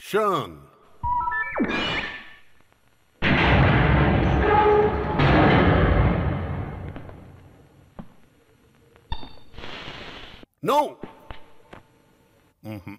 Sean. No. Mhm.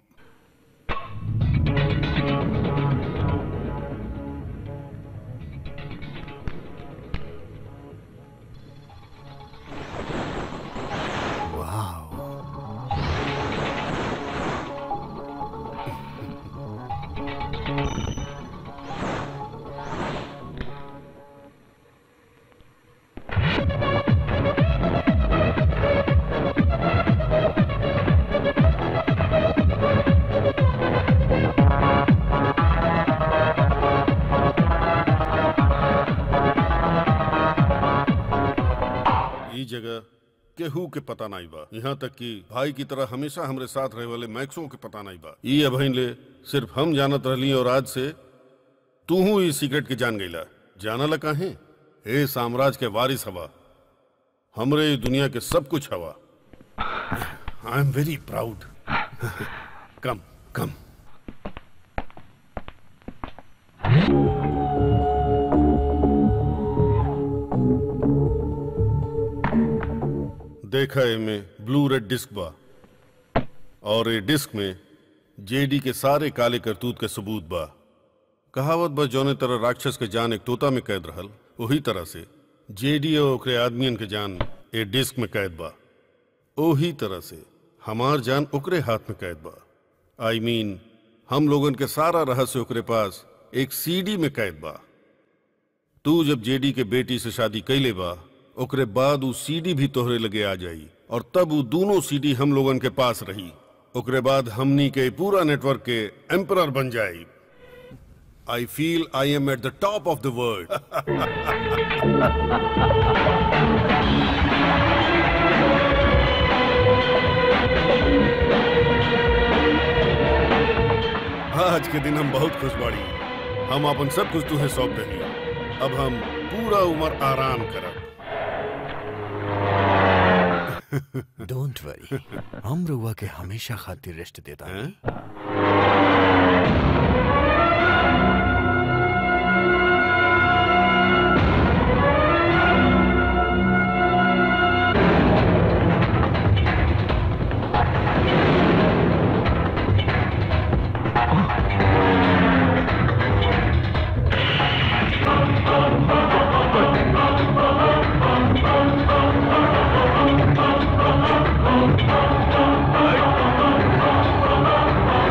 ई जगह केहू के पता नहीं बा यहाँ तक कि भाई की तरह हमेशा हमरे साथ रहे वाले मैक्सों के पता नहीं बा ई अभइन ले सिर्फ हम जानत रहली और आज से तू हूँ इस सीक्रेट के जान गईला जानला काहे हे साम्राज्य के वारिस हवा हमरे ई दुनिया के सब कुछ हवा I am very proud come come देखा एमे ब्लू रेड डिस्क बा और ये डिस्क में जेडी के सारे काले करतूत के सबूत बा कहावत बा जौने तरह राक्षस के जान एक तोता में कैद रहल वही तरह से जेडी और ओकरे आदमियन के जान ए डिस्क में कैद बा ओही तरह से हमार जान ओकरे हाथ में कैद बा आई I मीन mean, हम लोगन के सारा रहस्य ओकरे पास एक सीडी में कैद बा तू जब जेडी के बेटी से शादी कैले बा ओकरे बाद उ सीडी भी तोहरे लगे आ जाई और तब उ दोनों सीडी हम लोगन के पास रही ओकरे बाद हमनी के पूरा नेटवर्क के एम्परर बन जाई I feel I am at the top of the world आज के दिन हम बहुत खुश बाड़ी हम अपन सब कुछ तुहे सौंप देली अब हम पूरा उम्र आराम करब डोंट वरी हम रुआ के हमेशा खातिर रेस्ट देता है Hey!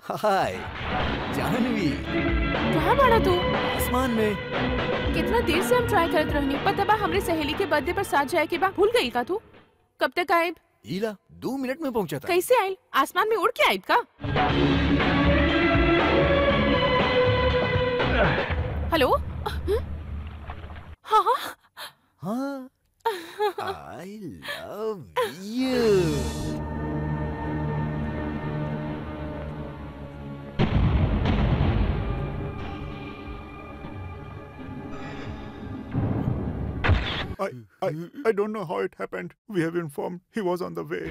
हाय जानवी कहाँ बाड़ा तू आसमान में कितना देर से हम ट्राई करत रहनी पता बा हमरे सहेली के बर्थडे पर साथ जाए के बा भूल गई का तू कब तक आयब ईला दो मिनट में पहुंचा था कैसे आयल आसमान में उड़ के आयब का हेलो हाँ हाँ हाँ I love you I, I, I don't know how it happened. We have informed he was on the way.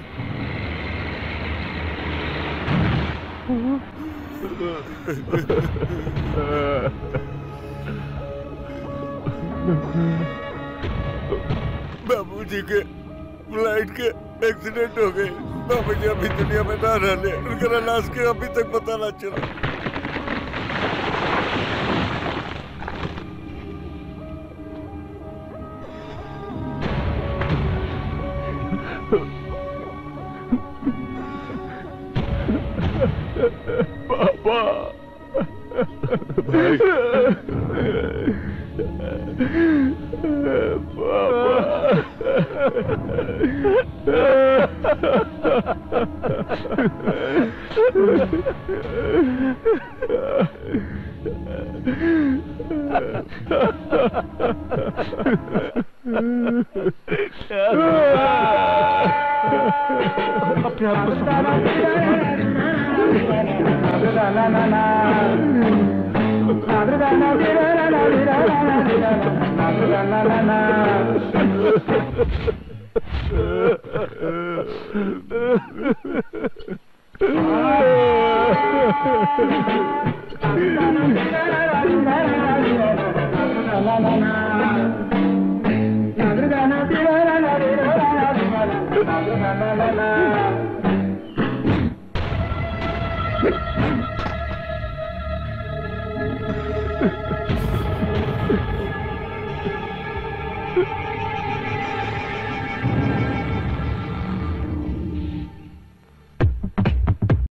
बाबूजी के फ्लाइट के एक्सीडेंट हो गए बाबूजी अभी दुनिया में ना रहले उनका लाश के अभी तक पता ना चला